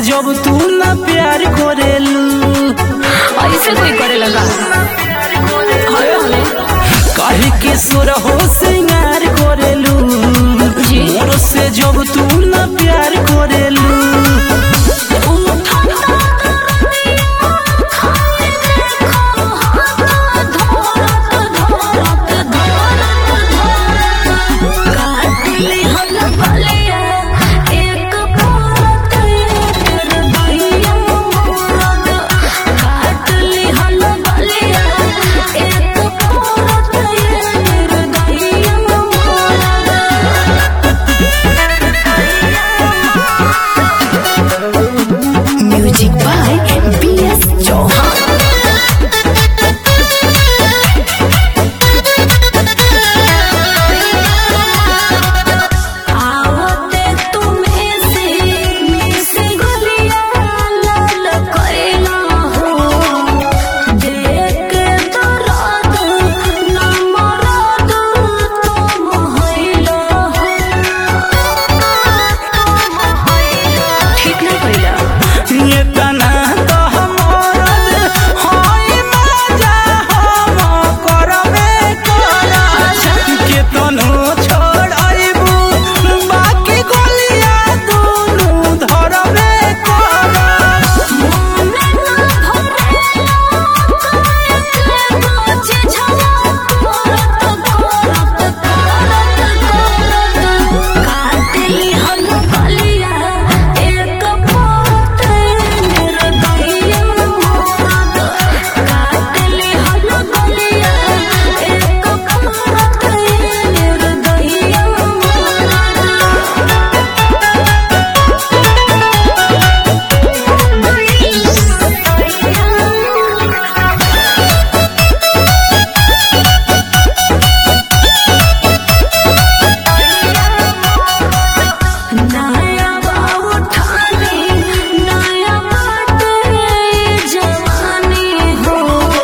जब तू ना प्यार करेलू ऐसे कोई करे लगा हाय हाय काहे के सुर हो सिंगार करेलू जी। मोर से जब तू ना प्यार करेलू music by B S Chauhan आवते तुम्हें से मिस गलिया लाल कैला हो देख दर्द न मरद तुम होइला हो ठीक ना कैला ये तना तो हमरद होई मजा हम करबे करा के तनो छोड़ाइबू बाकी गोलिया दुनू धरबे करा नया बाबू ठाने नया बाटे जवानी हो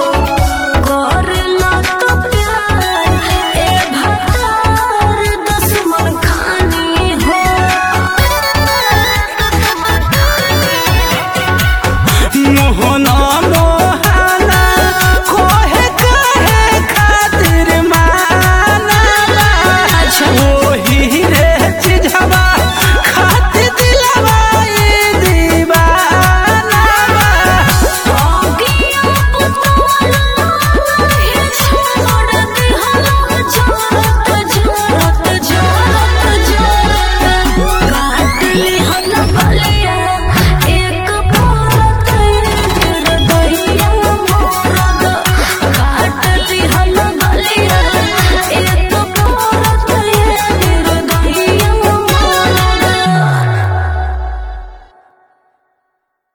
करला तो प्यार ए भतार दुश्मन खानी हो मोह